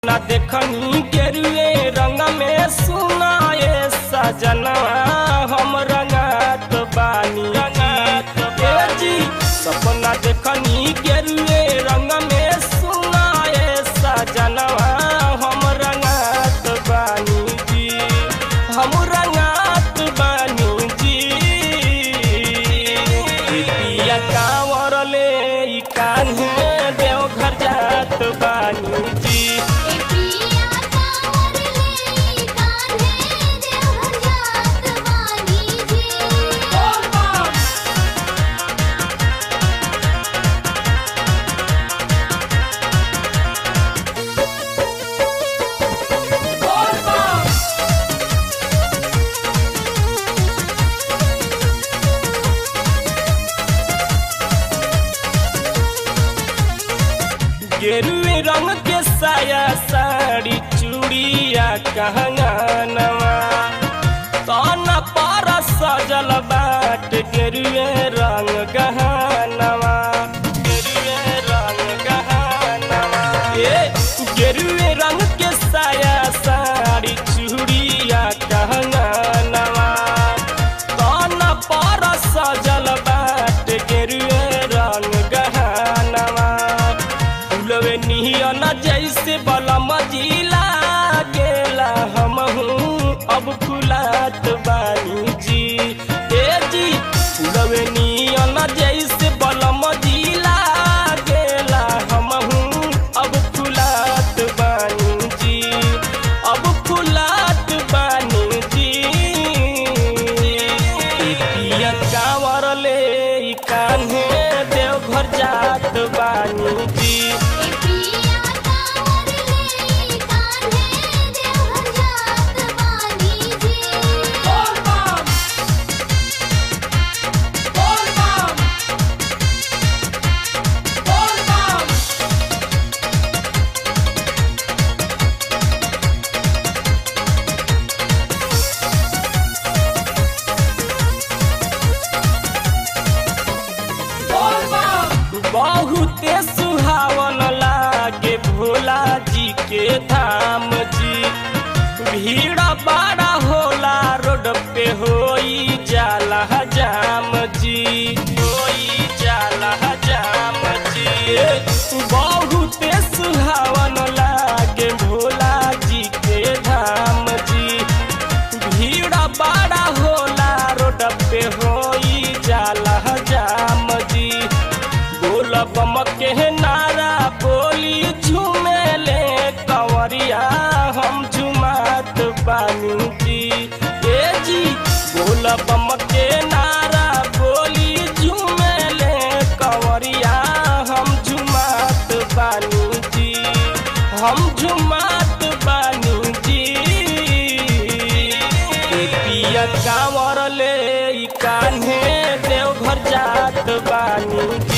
ना देखनी गेरुए रंग में सुनाए सजना हम रंगात बानी रंगात जी सपना देखनी गेरुए रंग में सुनाए सजना हम रंगात बानी जी हम रंगात बानी जी पिया कांवर ले ई कान्हे देवघर जात बानी जी ए पिया कांवर ले कान्हे देवघर जात बानी जी गेरुए रंग के साया साड़ी चूड़िया कहंगनवा तन पर सजल बाट गेरुए रंग गहनवा गेरुए रंग गहनवा ए गेरुए रंग के साया साड़ी चूड़िया कहंगनवा तन पर सजल बाट गेरुए रंग गहनवा फूलवे नियन जैसे बलम जिला गेला हमहू अब फुलात बानी जी ए जी फूलवे नियन जैसे बलम जिला गेला हमहू अब फुलात बानी जी अब फुलात बानी जी पिया कांवर ले ई कान्हे देवघर जात बानी जी ए पिया कांवर ले कान्हे देवघर जात बानी जी बहुते सुहावन लागे भोला जी के धाम जी भीड़ बड़ा होला रोड पे होई जाला जाम जी होई जाला जाम जी बहुते सुहावन लागे भोला जी के धाम जी भीड़ बड़ा होला रोड पे होई जाला जाम जी बोल बम के नारा बोली झूमेले कंवरिया हम झुमात बानी जी ए जी बोल बम के नारा बोली झूमेले कंवरिया हम झुमात बानी जी हम झुमात बानी जी ए पिया कांवर ले ई कान्हे देवघर जात बानी जी